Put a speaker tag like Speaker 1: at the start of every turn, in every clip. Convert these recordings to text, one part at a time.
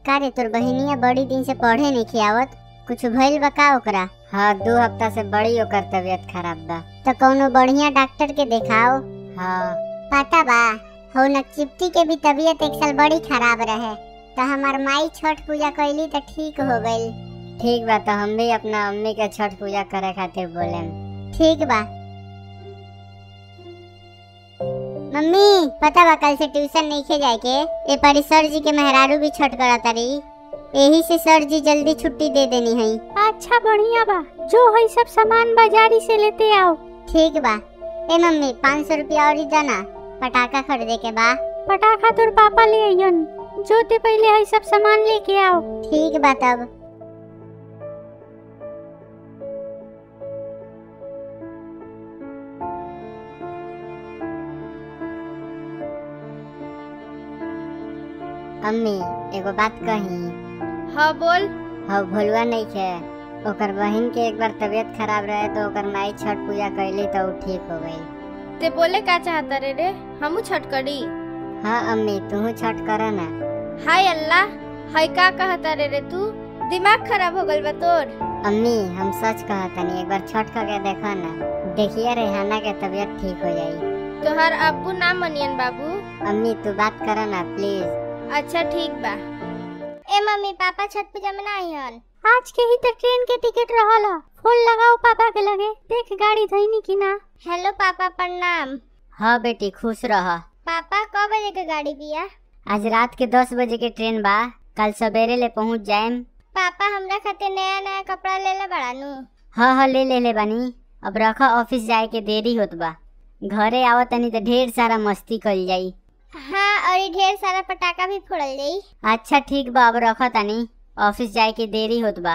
Speaker 1: का रे तोर बहिनिया बड़ी दिन से पढ़े नहीं खियावत कुछ भइल बा का ओकरा हाँ दो हफ्ता से बड़ी ओकर तबीयत खराब बा तो कौनो बढ़िया डॉक्टर के दिखाओ हाँ पता बा हो न चिप्टी के भी तबीयत एक साल बड़ी खराब रहे तो हमार माई छठ पूजा कैली तो ठीक हो गई ठीक बा तो हम भी अपना अम्मी के छठ पूजा करे खातिर बोले ठीक बा मम्मी पता बा कल से ट्यूशन नहीं खे जाए के ए परी सर जी के मेहरारू भी छठ करत रही यही से सर जी जल्दी छुट्टी दे देनी है
Speaker 2: अच्छा बढ़िया बा जो है सब सामान बाजारी से लेते आओ
Speaker 1: ठीक बा ए मम्मी पाँच सौ रुपया और देना पटाखा खरीदे के बा
Speaker 2: पटाखा तोर पापा ले आइयन जो ते पहले है सब सामान लेके आओ
Speaker 1: ठीक बा तब अम्मी एगो बात कही
Speaker 3: हाँ बोल
Speaker 1: हाँ भूलवा नहीं खे ओकर बहन के एक बार तबीयत खराब रहे तो ओकर माई छठ पूजा कैली तो उ ठीक हो गई
Speaker 3: ते बोले का चाहता रे रे हमू छठ करी
Speaker 1: हाँ अम्मी तू छठ कर ना
Speaker 3: हाय अल्लाह हाय का कहता रे रे तू दिमाग खराब हो गल बा तोर
Speaker 1: अम्मी हम सच कहतनी एक बार छठ करके देखो ना देखिए रेहाना के तबीयत ठीक हो जाई
Speaker 3: तोहार अब्बू ना मनियन बाबू
Speaker 1: अम्मी तू बात कर ना प्लीज
Speaker 3: अच्छा ठीक बा
Speaker 1: ए मम्मी पापा छठ पूजा में ना आइहन
Speaker 2: आज के ही तक ट्रेन के टिकट रहला फोन लगाओ पापा के लगे देख गाड़ी धइनी की ना
Speaker 1: हेलो पापा प्रणाम हाँ बेटी खुश रह पापा कब बजे के गाड़ी बिया आज रात के दस बजे के ट्रेन बा कल सवेरे ले पहुंच जाएम पापा हमरा खातिर नया नया कपड़ा ले ले बड़ा नु हाँ हाँ ले ले ले बानी अब रखा ऑफिस जाए के देरी होत बा घरे आवत तनी तो ढेर सारा मस्ती कल जाई हाँ और ढेर सारा पटाखा भी फोड़ल जाई अच्छा ठीक बा अब रखा तनी ऑफिस जाए के देरी होत बा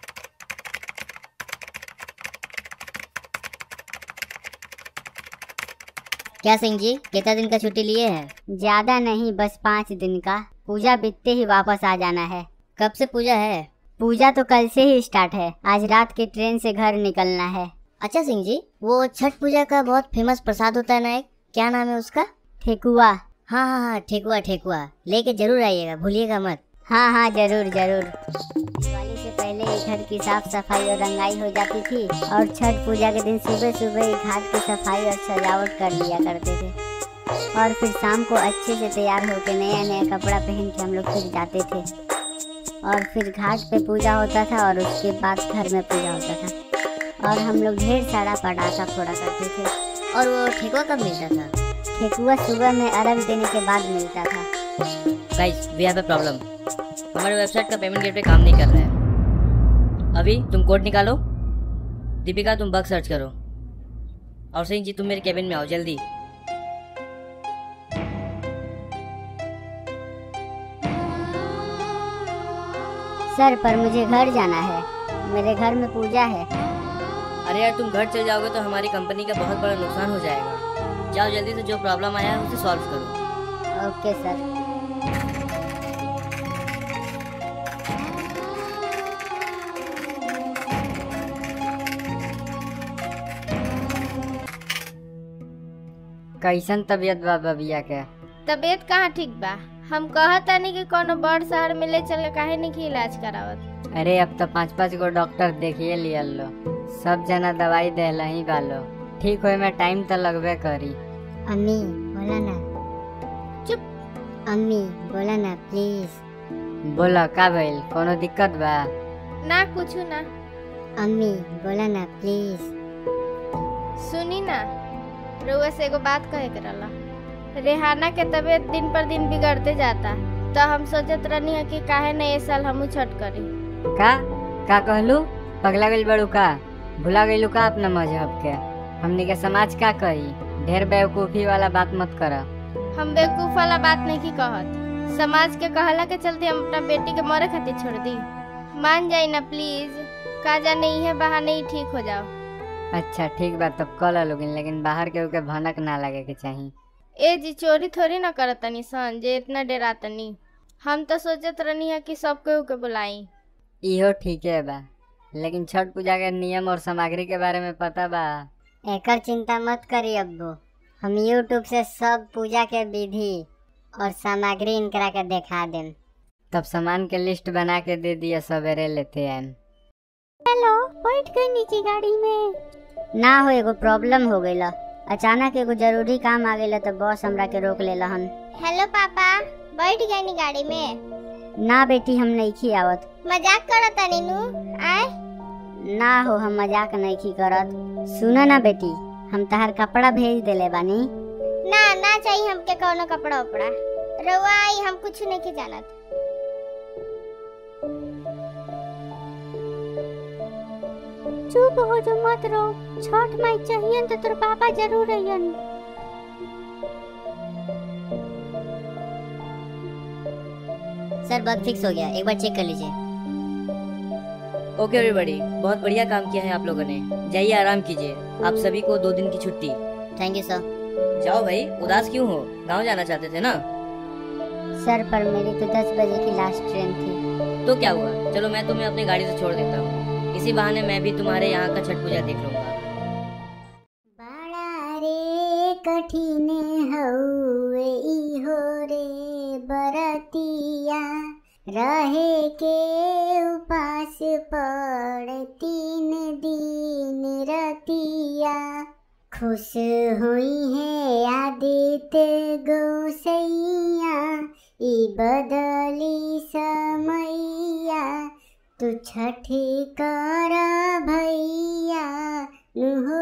Speaker 1: क्या सिंह जी कितना दिन का छुट्टी लिए हैं ज्यादा नहीं बस पाँच दिन का पूजा बीतते ही वापस आ जाना है कब से पूजा है पूजा तो कल से ही स्टार्ट है आज रात की ट्रेन से घर निकलना है अच्छा सिंह जी वो छठ पूजा का बहुत फेमस प्रसाद होता है ना एक क्या नाम है उसका ठेकुआ हाँ हाँ हाँ ठेकुआ ठेकुआ लेके जरूर आइएगा भूलिएगा मत हाँ हाँ जरूर जरूर दिवाली से पहले ही घर की साफ सफाई और रंगाई हो जाती थी और छठ पूजा के दिन सुबह सुबह ही घाट की सफाई और सजावट कर लिया करते थे और फिर शाम को अच्छे से तैयार होकर नया नया कपड़ा पहन के हम लोग फिर जाते थे और फिर घाट पे पूजा होता था और उसके बाद घर में पूजा होता था और हम लोग ढेर सारा पटाखा फोड़ा करते थे और वो ठेकुआ कब मिलता था ठेकुआ सुबह में अर्घ देने के बाद मिलता था
Speaker 4: guys we have a problem हमारे वेबसाइट का पेमेंट गेटवे काम नहीं कर रहा है अभी तुम कोड निकालो दीपिका तुम बग सर्च करो और सिंह जी तुम मेरे केबिन में आओ जल्दी
Speaker 1: सर पर मुझे घर जाना है मेरे घर में पूजा है
Speaker 4: अरे यार तुम घर चले जाओगे तो हमारी कंपनी का बहुत बड़ा नुकसान हो जाएगा जाओ जल्दी से जो प्रॉब्लम आया है उसे सॉल्व करो
Speaker 1: ओके सर
Speaker 5: कैसन तबीयत बा बबिया के
Speaker 3: तबीयत कहाँ ठीक बा हम कहता नहीं कि कोनो बड़ शहर में ले चल के काहे नहीं की इलाज करावत
Speaker 5: अरे अब तो पाँच पाँच गो डॉक्टर देखिए लिया लो सब जना दवाई देला ही बालो ठीक होए में टाइम तो लगबे करी
Speaker 1: अम्मी बोला ना
Speaker 3: चुप
Speaker 1: अम्मी बोला ना प्लीज
Speaker 5: बोला का भइल कोनो दिक्कत बा
Speaker 3: ना कुछ ना
Speaker 1: अम्मी बोला ना प्लीज
Speaker 3: सुनी ना रउआ से एगो बात कहे के रहला रेहाना के तबीयत दिन पर दिन बिगड़ते जाता तो हम सोचत रहनी है कि काहे न ये साल हमू छठ करी
Speaker 5: का का कहलू पगला गइल बड़ू का भुला गइलू का अपना मजहब के हमनी के समाज का कही ढेर बेवकूफी वाला बात मत कर
Speaker 3: हम बेवकूफ वाला बात नहीं की कहत समाज के कहला के चलते हम अपना बेटी के मरे खातिर छोड़ दी मान जाई ना प्लीज का जाने इहे बहाने ही ठीक हो जाओ
Speaker 5: अच्छा ठीक बा तब कल लोगिन लेकिन बाहर के के भनक ना लगे के चाहिए
Speaker 3: ए जी चोरी थोड़ी ना करत तनी सन जे इतना डरातनी हम तो सोचत रहनी है कि सब केहू के बुलाई
Speaker 5: इहो ठीक है बा लेकिन छठ पूजा के नियम और सामग्री के बारे में पता बा
Speaker 1: एकर चिंता मत करी अब्बू हम यूट्यूब से सब पूजा के विधि और सामग्री इनकरा के देखा देम
Speaker 5: तब सामान के लिस्ट बना के दे दिया सवेरे लेते आए
Speaker 2: हेलो बैठ गई नीचे गाड़ी में
Speaker 1: ना हो एगो प्रॉब्लम हो गई अचानक एगो जरूरी काम आ गई तो बॉस हमरा के रोक लेला हन
Speaker 3: हेलो पापा बैठ गई नी गाड़ी में
Speaker 1: ना बेटी हम नहीं खी आवत
Speaker 3: मजाक करो तनी नु आए
Speaker 1: ना हो हम मजाक नहीं खी करत सुना ना बेटी हम तहार कपड़ा भेज देले बानी
Speaker 3: ना ना चाहिए हमके कौनो कपड़ा उपड़ा रउआ आई हम कुछ नहीं के जानत
Speaker 2: चुप हो जो मत रहो छठ माई चाहिए तो तोर पापा जरूर अइयन
Speaker 1: सर बग फिक्स हो गया एक बार चेक कर लीजिए
Speaker 4: ओके एवरीबॉडी बहुत बढ़िया काम किया है आप लोगों ने जाइए आराम कीजिए आप सभी को दो दिन की छुट्टी
Speaker 1: थैंक यू सर
Speaker 4: जाओ भाई उदास क्यों हो गांव जाना चाहते थे ना
Speaker 1: सर पर मेरी तो दस बजे की लास्ट ट्रेन थी
Speaker 4: तो क्या हुआ चलो मैं तुम्हें अपनी गाड़ी से छोड़ देता हूँ इसी बहाने मैं भी तुम्हारे यहाँ का छठ पूजा देख लूंगा
Speaker 1: बड़ा रे कठिन हउए इहो रे बरतिया रहे के उपास पड़ तीन दिन रतिया खुश हुई है आदित्य गौसैया ई बदली समैया तू छठ कर भैया नुहो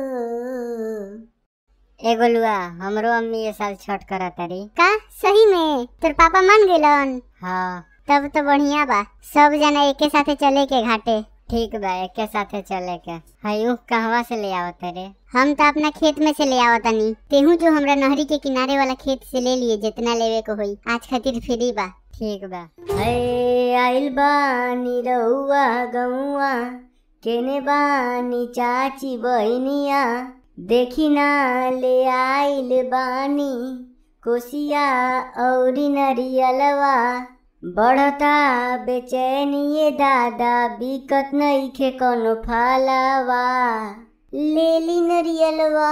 Speaker 1: ए गोलुआ हमरो अम्मी ये साल छठ करा तारी
Speaker 2: का सही में तोर पापा मान गेलन
Speaker 1: हाँ
Speaker 2: तब तो बढ़िया बा सब जना एके साथे चले के घाटे
Speaker 1: ठीक बा एके साथे चले के हयू कहवा से ले आवत रे
Speaker 2: हम तो अपना खेत में से ले आवतनी तेहू जो हमरा नहरी के किनारे वाला खेत से ले लिए जितना लेवे को होई आज खातिर फ्री बा
Speaker 1: ठीक बा हे आइल बानी रउआ गौआ केने बानी चाची बहनिया देखी ना ले आइल बानी कोसिया औरी नरियलवा बढ़ता बेचैनिए दादा बिकत नइखे कोनो फालवा लेली नरियलवा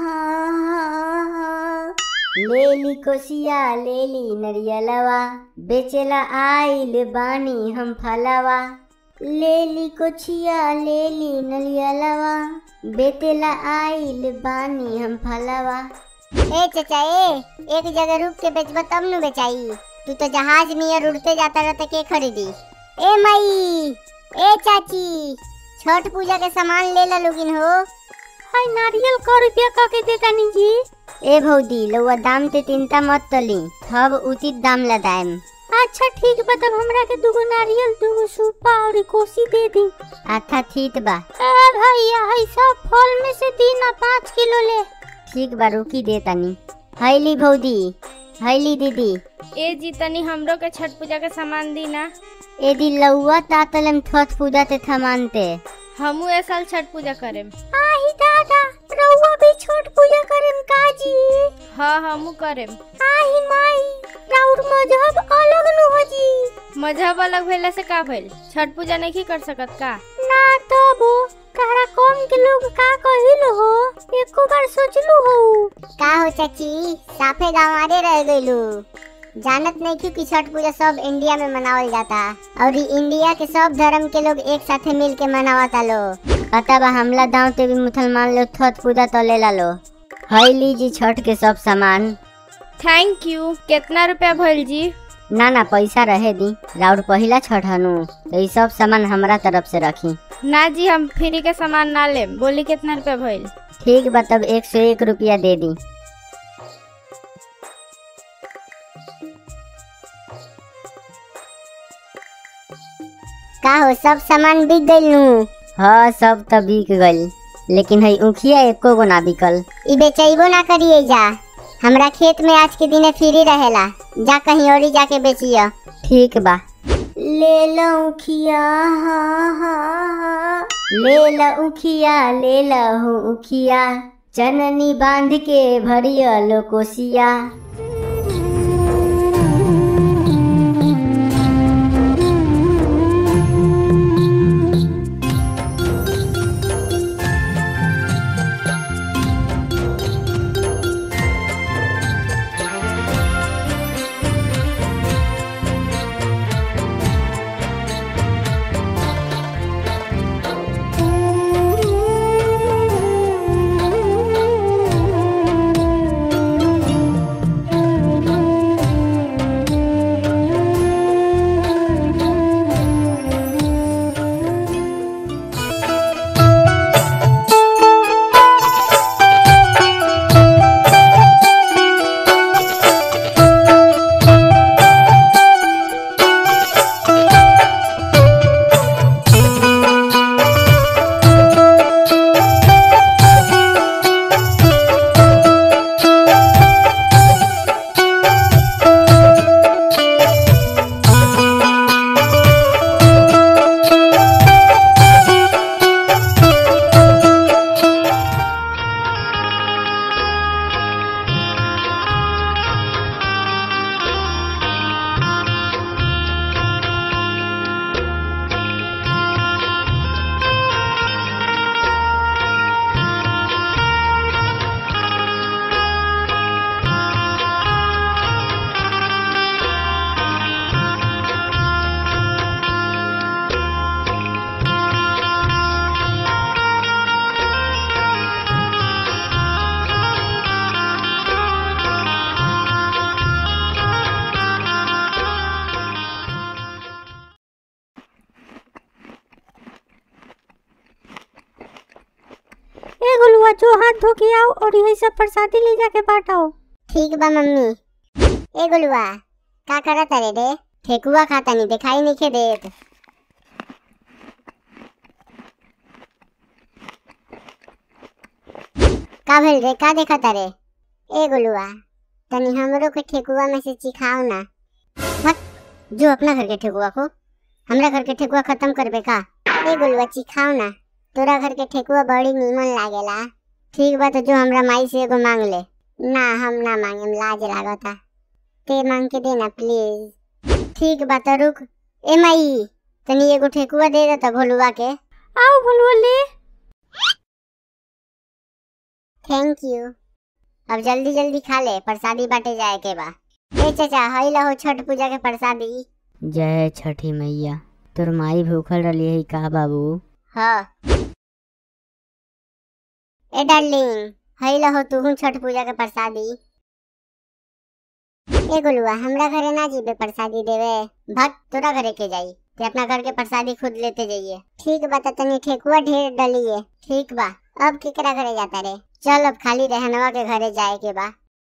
Speaker 1: लेली कोसिया लेली नरियलवा बेचेला आइल बानी हम फलवा लेली कोचिया लेली नरियलवा बेतेला आइल बानी हम फलवा
Speaker 2: ए चाचा ए एक जगह रुक के बेचबा तब नु बेचाई तू तो जहाज में उड़ते जाता रहता के खरीदी ए मई ए चाची छठ पूजा के सामान ले ला लोगिन हो हाय नारियल का रुपया का के देता नी जी
Speaker 1: ए भौदी लउआ दाम ते चिंता मत तली थब उचित दाम लगाएम
Speaker 2: अच्छा ठीक बा तब हमरा के दूगो नारियल दूगो सूपा और कोसी दे दी
Speaker 1: अच्छा ठीक बा
Speaker 2: ए भैया है सब फल में से दी ना पाँच किलो ले
Speaker 1: ठीक बा रुकी दे तनी हैली भौदी हैली दीदी
Speaker 3: ए जी तनी हमरो के छठ पूजा के सामान दी ना
Speaker 1: ए दी लउआ तातलम छठ पूजा ते थमानते
Speaker 3: हमू ए साल छठ पूजा करेम
Speaker 2: आही दादा रउआ भी छठ पूजा करेम काजी
Speaker 3: हाँ हमू करेम
Speaker 2: आही माई राउर मजहब अलग न हो जी
Speaker 3: मजहब अलग भेला से का भइल छठ पूजा नहीं कर सकत का
Speaker 2: ना तबो तारा कौन के लोग का कहिल हो एको बार सोचलू हो का हो चाची साफे गांव रह गइलू जानत नहीं क्यों कि छठ पूजा सब इंडिया में मनावल जाता और ई इंडिया के सब धर्म के लोग एक साथे मिल के मनावता लो
Speaker 1: अतः बा हमला दाव ते भी मुसलमान लोग छठ पूजा तो ले ला लो हैली जी छठ के सब सामान
Speaker 3: थैंक यू कितना रुपया भइल जी
Speaker 1: ना ना पैसा रहे दी राउर पहिला छठ हनु तो ई सब सामान हमरा तरफ से रखी
Speaker 3: ना जी हम फ्री के सामान ना लेम बोली कितना रुपया भइल
Speaker 1: ठीक बा तब एक सौ एक रुपया दे दी
Speaker 2: का हो सब सामान बिक गइल नु
Speaker 1: हाँ सब तो बिक गई लेकिन है उखिया एको गो ना बिकल
Speaker 2: ई बेचैबो ना करिए जा हमरा खेत में आज के दिने फ्री रहेला जा कहीं और जाके बेचिया
Speaker 1: ठीक बा ले लो उखिया हाँ हाँ हाँ ले लो उखिया ले लो उखिया चननी बांध के भरिया लो कोसिया
Speaker 2: जो हाथ धो के आओ और यही सब प्रसादी ले जाके बांटाओ
Speaker 1: ठीक बा मम्मी ए गोलुआ का करत रे रे ठेकुआ खाता नहीं दिखाई नहीं के देत का भेल रे का देखत रे ए गोलुआ तनी हमरो के ठेकुआ में से चिखाओ ना भक जो अपना घर के ठेकुआ को हमरा घर के ठेकुआ खत्म करबे का ए गोलुआ चिखाओ ना तोरा घर के ठेकुआ बड़ी नीमन लागेला ठीक बा तो जो हमरा माई से एगो मांग ले ना हम ना मांगेम लाज लागता ते मांग के देना प्लीज ठीक बा तो रुक ए माई तनी एगो ठेकुआ दे दे तो भोलुआ के
Speaker 2: आओ भलुआ ले
Speaker 1: थैंक यू अब जल्दी जल्दी खा ले प्रसादी बांटे जाए के बा ए चाचा हई लहो छठ पूजा के प्रसादी
Speaker 5: जय छठी मैया तोर माई भूखल रही है का बाबू
Speaker 1: हाँ ए डार्लिंग हई लहो तू छठ पूजा के प्रसादी ए गुलुआ हमरा घरे ना जीबे प्रसादी देवे भक्त तोरा घरे के जाई ते अपना घर के प्रसादी खुद लेते जाइए ठीक बा त तनी ठेकुआ ढेर डलिए ठीक बा अब केकरा घरे जाता रे चल अब खाली रहनवा के घरे जाए के बा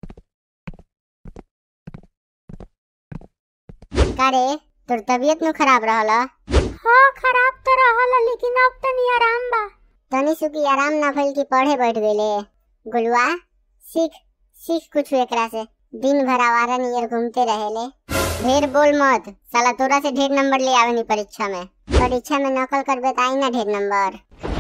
Speaker 1: का रे तोर तबीयत नु खराब रहला
Speaker 2: हाँ खराब तो रहल लेकिन अब तनी आराम बा
Speaker 1: तनी सुखी आराम ना भइल कि पढ़े बैठ गइले गुलुआ सीख सीख कुछ एकरा से दिन भर आवारा नियर घूमते रहेले ढेर बोल मत साला तोरा से ढेर नंबर ले आवे नी परीक्षा में परीक्षा में नकल करबे त आई ना ढेर नंबर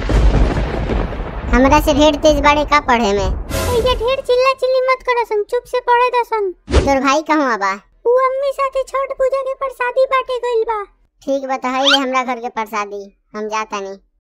Speaker 1: हमरा से ढेर तेज बाड़े का पढ़े में
Speaker 2: ये ढेर चिल्ला चिल्ली मत करसन चुप से पढ़े दसन
Speaker 1: तोर भाई कहूँ बा
Speaker 2: उ अम्मी साथे छठ पूजा के प्रसादी बांटे गइल बा
Speaker 1: ठीक बा तो हई ले हमरा घर के प्रसादी हम जाता नहीं